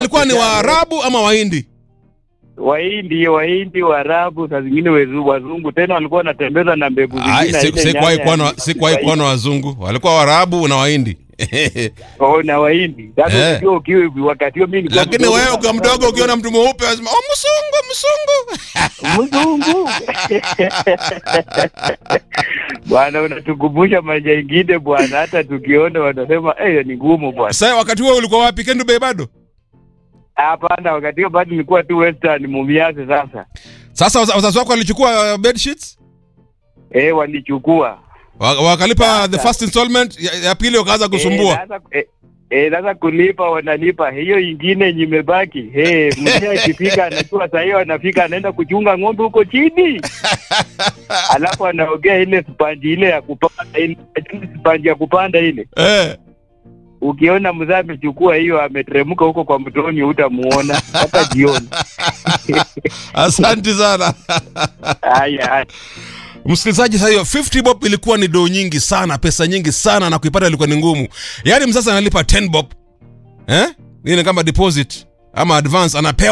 walikuwa ni Waarabu ama Wahindi? Wahindi, Wahindi, Waarabu, saa zingine wezu- wazungu tena walikuwa wanatembeza na mbegu Ai, zingine. si- ile Sikuwahi nyanya kuona ya- sikuwahi kuona wazungu, walikuwa Waarabu na Wahindi. Oh, na Wahindi. Sasa Eh. unajua ukiwa hivi wakati huo mimi nilikuwa Lakini mdogo wewe sana. ukiwa mdogo ukiona mtu mweupe unasema oh, msungu msungu. mzungu bwana, unatukumbusha maisha ingine bwana, hata tukiona wanasema eh, ni ngumu bwana. Sasa wakati huo ulikuwa wapi? Kendu Bay bado? Hapana, wakati huo bado nilikuwa tu Western Mumias. Sasa Sasa waza- wazazi wako walichukua uh, bed sheets eh, walichukua Wa- wakalipa Sasa. the first installment ya, ya pili wakaanza Eh, kusumbua. sasa eh, eh, sasa kulipa wanalipa hiyo ingine yenye imebaki. Hey, mzee akifika anajua saa hiyo anafika anaenda kuchunga ng'ombe huko chini, alafu anaogea ile spanji ile ya kupanda ile spanji ya kupanda ile Eh. ukiona mzee amechukua hiyo ameteremka huko kwa mtoni utamuona hata jioni. Asante sana. Haya, haya. Msikilizaji, sasa hiyo 50 bob ilikuwa ni do nyingi sana, pesa nyingi sana, na kuipata ilikuwa ni ngumu. Yaani mzazi analipa 10 bob eh, hii ni kama deposit ama advance, anapewa